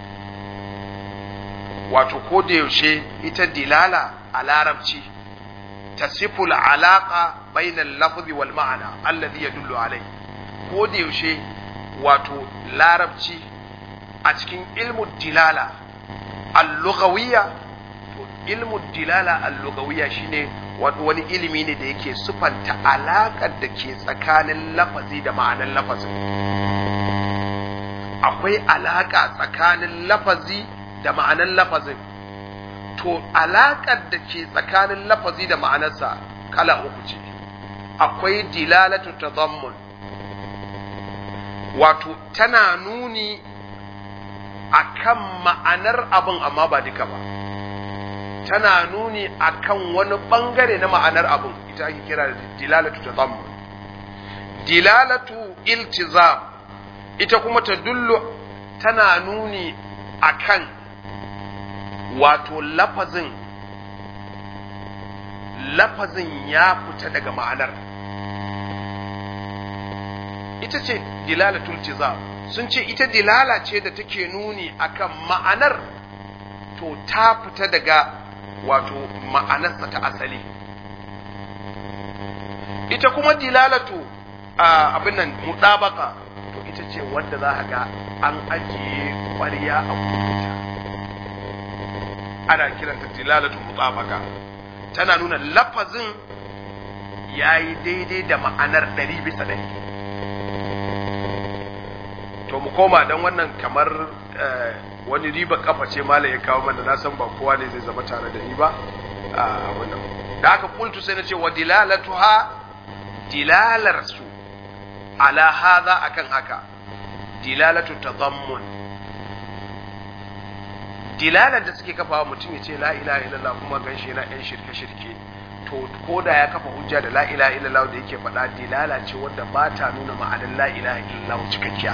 wato ko da yaushe ita dilala a larabci tasifu alaqa bayna al-lafzi wal ma'ana alladhi yadullu alai ko da yaushe wato larabci a cikin ilmu dilala al-lughawiyya to ilmu dilala al-lughawiyya shine wani ilimi ne da yake sufanta alaƙar da ke tsakanin lafazi da ma'anar lafazin akwai alaƙa tsakanin lafazi da ma'anar lafazin to alaƙar da ke tsakanin lafazi da ma'anarsa kala uku ce akwai dilalatu tadammun wato tana nuni akan ma'anar abin amma ba duka ba tana nuni akan wani bangare na ma'anar abin ita ake kira da dilalatu tadammun dilalatu iltizam ita kuma ta dullu tana nuni akan wato lafazin lafazin ya fita daga ma'anar ita ce dilalatul tizam sun ce ita dilala ce da take nuni akan ma'anar to ta fita daga wato ma'anarsa ta asali ita kuma dilalatu abin nan mutabaka to ita ce wanda za a ga an ajiye ƙwarya a kuta ana kiranta dilalatu mutabaka tana nuna lafazin ya yi daidai da ma'anar ɗari bisa ɗari to mu koma don wannan kamar wani riba kafa ce mala ya kawo mana na san ba kowa ne zai zama tare da ni ba a wannan da aka kultu sai na ce wa dilalatuha dilalar su ala hadha akan haka dilalatu tadammun dilalar da suke kafawa mutum ya ce la ilaha illallah kuma ganshi yana yan shirke shirke to ko da ya kafa hujja da la ilaha illallah da yake faɗa dilala ce wadda ba ta nuna ma'anar la ilaha illallah cikakkiya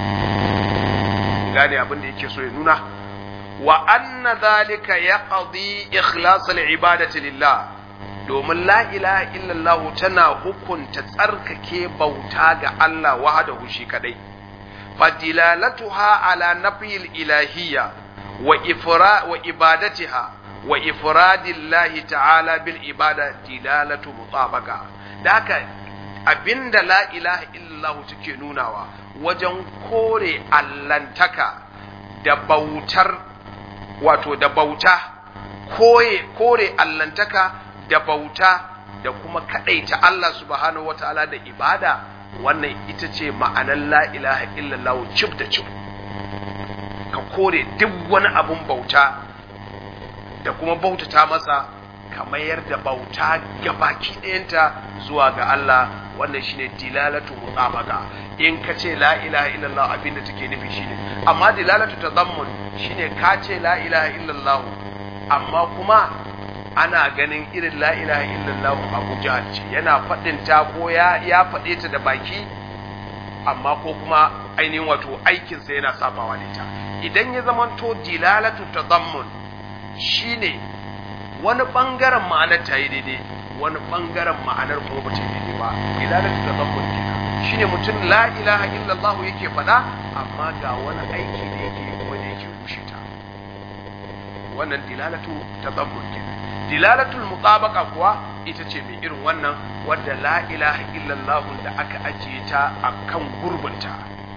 gane abin da yake so ya nuna wa anna zalika yaqdi ikhlas al-ibadati lillah domin la ilaha illallah tana hukunta tsarkake bauta ga Allah wahdahu shi kadai fadilalatuha ala nafil ilahiyya wa ifra wa ibadatiha wa ifradillahi ta'ala bil ibada dilalatu mutabaka da haka abinda la ilaha illallah take nunawa wajen kore allantaka da bautar wato da bauta koye kore allantaka da bauta da kuma kadaita Allah subhanahu wataala da ibada wannan ita ce ma'anar la ilaha illallah cif da cif ka kore duk wani abun bauta da kuma bautata masa ka mayar da bauta gabaki ɗayanta zuwa ga Allah wannan shine dilalatu mutabaka in ka ce la ilaha illallah abinda take nufi shine amma dilalatu tadammun shine ka ce la ilaha illallah amma kuma ana ganin irin la ilaha illallah Abu Jahal ce yana faɗin ta ko ya ya faɗe ta da baki amma ko kuma ainihin wato aikinsa yana sabawa da ita idan ya zamanto dilalatu tadammun shine wani bangaren ma'anar ta yi daidai wani bangaren ma'anar kuma ba ta yi daidai ba dilalatu tadammun kenan shine mutum la ilaha illallah yake faɗa amma ga wani aiki da yake kuma da yake rushe ta wannan dilalatu tadammun kenan dilalatul mutabaka kuwa ita ce mai irin wannan wadda la ilaha illallah da aka ajiye ta akan gurbinta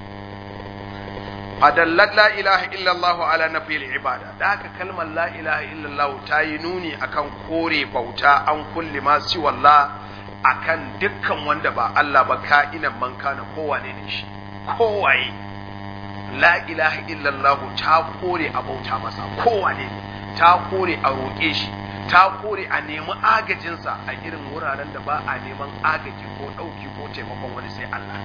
fadallat la ilaha illallah ala nafil ibada da haka kalmar la ilaha illallah ta yi nuni akan kore bauta an kulli ma siwallah akan dukkan wanda ba Allah ba ka'inan man kana kowane ne shi kowaye la ilaha illallah ta kore a bauta masa kowane ne ta kore a roƙe shi ta kore a nemi agajinsa a irin wuraren da ba a neman agaji ko ɗauki ko taimakon wani sai Allah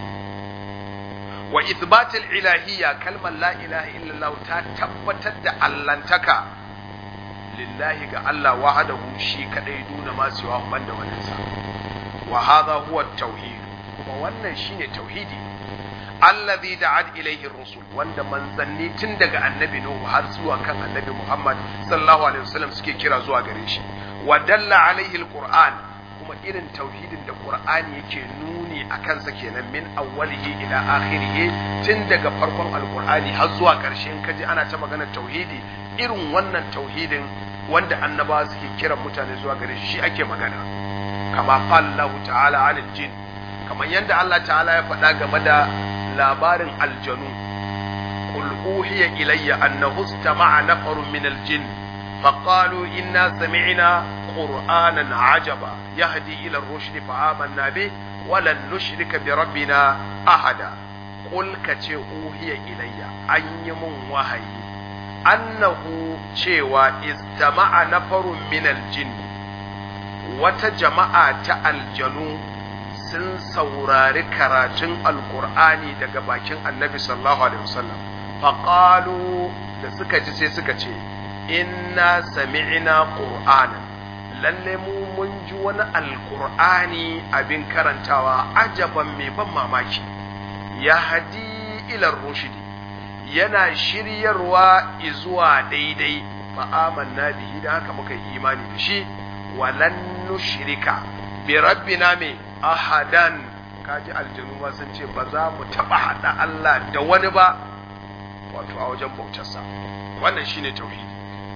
wa ithbatil ilahiyya kalmar la ilaha illallah ta tabbatar da allantaka lillahi ga Allah wahdahu shi kadai duna ma siwa banda wannan sa wa hadha huwa tauhid kuma wannan shine tauhidi allazi da'at ilayhi rusul wanda manzanni tun daga annabi nuhu har zuwa kan annabi muhammad sallallahu alaihi wasallam suke kira zuwa gare shi wa dalla alaihi alquran kuma irin tauhidin da qur'ani yake nuni a kansa kenan min awwalihi ila akhirih tun daga farkon alqur'ani har zuwa ƙarshen kaji ana ta maganar tauhidi irin wannan tauhidin wanda annabawa suke kiran mutane zuwa gare shi ake magana kama qala Allah ta'ala 'anil jin kamar yadda Allah ta'ala ya faɗa game da labarin aljanu qul uhiya ilayya annahu istama'a nafarun min aljin faqalu inna sami'na qur'anan ajaba yahdi ila ar-rushd fa amanna bih wa lan nushrika bi rabbina ahada qul kace uhiya ilayya an yi mun wahayi annahu cewa istama'a nafarun min aljin wata jama'a ta aljanu sun saurari karatun alkur'ani daga bakin annabi sallallahu alaihi wasallam faƙalu da suka ji sai suka ce inna sami'na qur'ana lalle mu mun ji wani alkur'ani abin karantawa ajaban mai ban mamaki ya hadi ilar rushidi yana shiryarwa izuwa daidai fa amanna bihi da haka muka yi imani da shi walan nushrika bi rabbina me ahadan kaji aljanu ma sun ce ba za mu taba hada Allah da wani ba wato a wajen bautarsa wannan shine tauhidi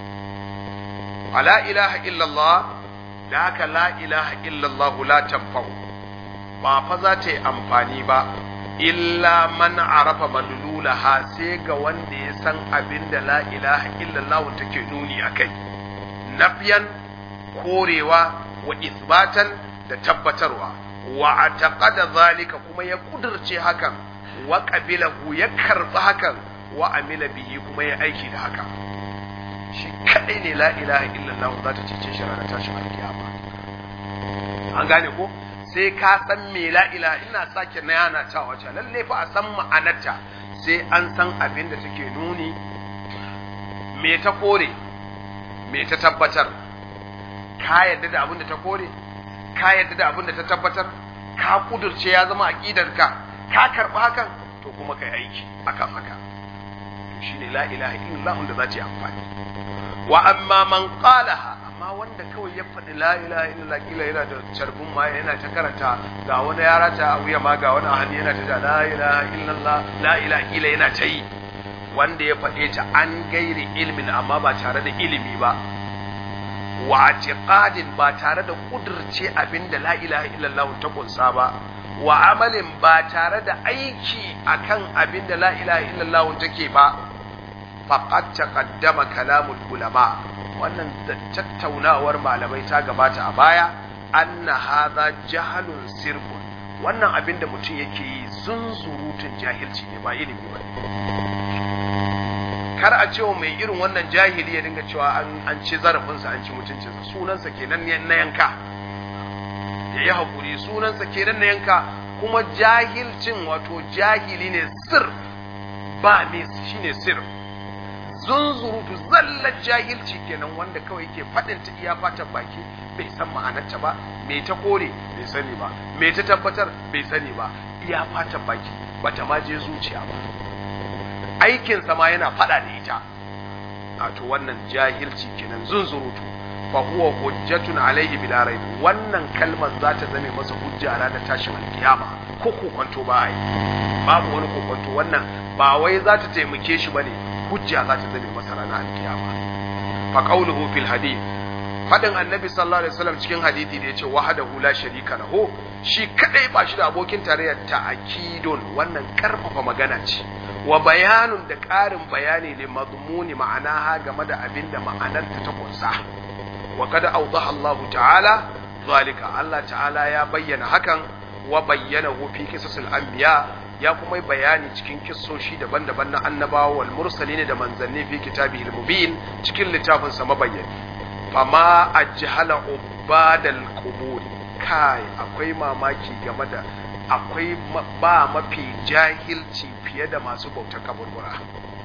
ala ilaha illallah da haka la ilaha illallah la tanfa'u ba fa za ta yi amfani ba illa man arafa madlulaha sai ga wanda ya san abin da la ilaha illallah take nuni akai nafyan korewa wa isbatan da tabbatarwa wa ataqada zalika kuma ya kudurce hakan wa qabilahu ya karba hakan wa amila bihi kuma ya aiki da haka shi kadai ne la ilaha illallah za ta cece shi ranar tashin alkiyama an gane ko sai ka san me la ilaha ina sake na yana cewa ce lalle fa a san ma'anarta sai an san abin da take nuni me ta kore me ta tabbatar ka yadda da abin da ta kore ka yadda da abin da ta tabbatar ka kudurce ya zama aqidarka ka karba hakan to kuma kai aiki akan haka to shine la ilaha illallah da za ta yi amfani wa amma man qalaha amma wanda kawai ya faɗi la ilaha illallah kila yana da carbin ma yana ta karanta ga wani yara ta a wuya ma ga wani ahadi yana ta da la ilaha illallah la ilaha kila yana ta yi wanda ya faɗe ta an gairi ilmin amma ba tare da ilimi ba wa atiqadin ba tare da kudurce abinda la ilaha illallah ta kunsa ba wa amalin ba tare da aiki akan abinda la ilaha illallah take ba faqad taqaddama kalamul ulama wannan tattaunawar malamai ta gabata a baya anna hadha jahalun sirbun wannan abin da mutum yake yi zunzurutun jahilci ne ba ilimi ba kar a cewa mai irin wannan jahili ya dinga cewa an ci zarafinsa an ci mutuncinsa sunansa kenan na yanka ya yi haƙuri sunansa kenan na yanka kuma jahilcin wato jahili ne sir ba mis shine sir zunzurutu zallar jahilci kenan wanda kawai yake faɗin ta iya fatan baki bai san ma'anarta ba me ta kore bai sani ba me ta tabbatar bai sani ba iya fatan baki bata ma je zuciya ba aikin ma yana faɗa da ita a to wannan jahilci kenan zunzurutu fa huwa hujjatun alaihi bila raib wannan kalmar za ta zame masa hujja a ranar tashin alkiyama ko kokonto ba ai babu wani kokonto wannan ba wai za ta taimake shi bane hujja za ta zame masa ranar alkiyama fa qawluhu fil hadith fadin annabi sallallahu alaihi wasallam cikin hadisi da yace wahdahu la sharika lahu shi kadai ba shi da abokin tarayya ta'kidun wannan karfafa magana ce wa bayanun da ƙarin bayani ne mazmuni ma'ana ha game da abin da ma'anarta ta kunsa wa kada awdaha Allah ta'ala zalika Allah ta'ala ya bayyana hakan wa bayyana fi qisasil anbiya ya kuma bayani cikin kissoshi daban-daban na annabawa wal mursalin da manzanni fi kitabihi mubin cikin littafin sa mabayyani fama ajhala ubadal qubur kai akwai mamaki game da akwai ba mafi jahilci fiye da masu bautar kaburbura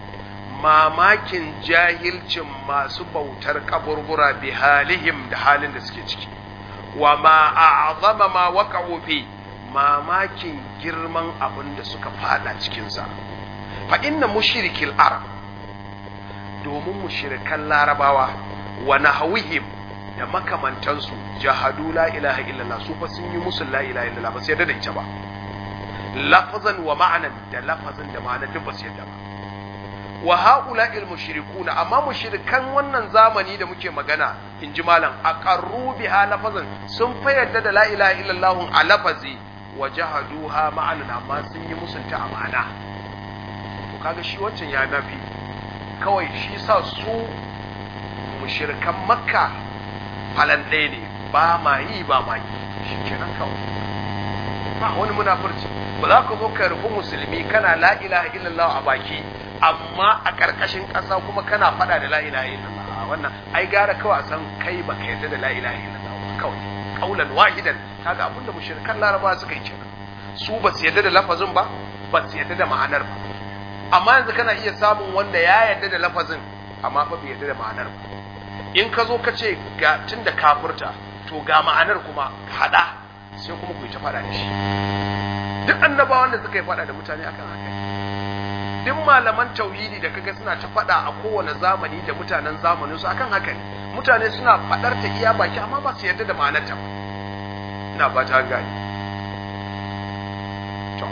mamakin jahilcin masu bautar kaburbura bi halihim da halin da suke ciki wa ma a'zama ma waqa'u fi mamakin girman abin da suka fada cikinsa fa inna mushrikil arab domin mushrikan larabawa wa nahwihim da makamantansu jahadu la ilaha illallah su fa sun yi musu la ilaha illallah ba su yarda da ita ba lafazan wa ma'anan da lafazan da ma'anan duk ba su yarda ba wa haula il mushrikuna amma mushrikan wannan zamani da muke magana in ji malam aqarru biha lafazan sun fa yarda da la ilaha illallah a lafazi wa jahaduha ma'anan amma sun yi musunta a ma'ana to kaga shi wancan ya nafi kawai shi sa su mushrikan makka falan ɗaya ne ba ma yi ba ma yi shi kenan kawai ba wani munafurci ba za ka zo ka rufu musulmi kana la ilaha illallah a baki amma a ƙarƙashin ƙasa kuma kana faɗa da la ilaha illallah wannan ai gara kawai a san kai ba ka yarda da la ilaha illallah kawai kaulan wahidan kaga abin da mushrikan laraba suka yi kenan su ba su yarda da lafazin ba ba su yarda da ma'anar ba amma yanzu kana iya samun wanda ya yarda da lafazin amma fa bai yarda da ma'anar ba in ka zo ka ce ga tun da kafurta to ga ma'anar kuma hada sai kuma ku yi ta faɗa da shi duk annabawan da suka yi faɗa da mutane akan haka duk malaman tauhidi da kaga suna ta faɗa a kowane zamani da mutanen zamanin su akan haka ne mutane suna faɗar ta iya baki amma ba su yarda da ma'anarta ba ina ba ta gani to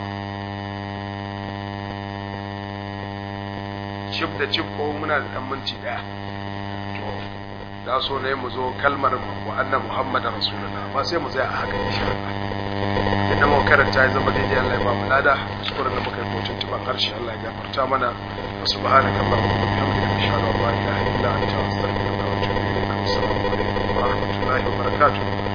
cif da cif ko muna da dan minti daya to da so ne mu zo kalmar wa anna muhammadar rasulullah ba sai mu tsaya a haka insha Allah idan mu karanta ya zama daidai Allah ya ba mu lada kuskuren da muka yi kotun tuban harshe Allah ya gafarta mana wa subhanaka allahumma wa bihamdika ashhadu an la ilaha illa anta astaghfiruka wa atubu ilaik assalamu alaikum wa rahmatullahi wa barakatuh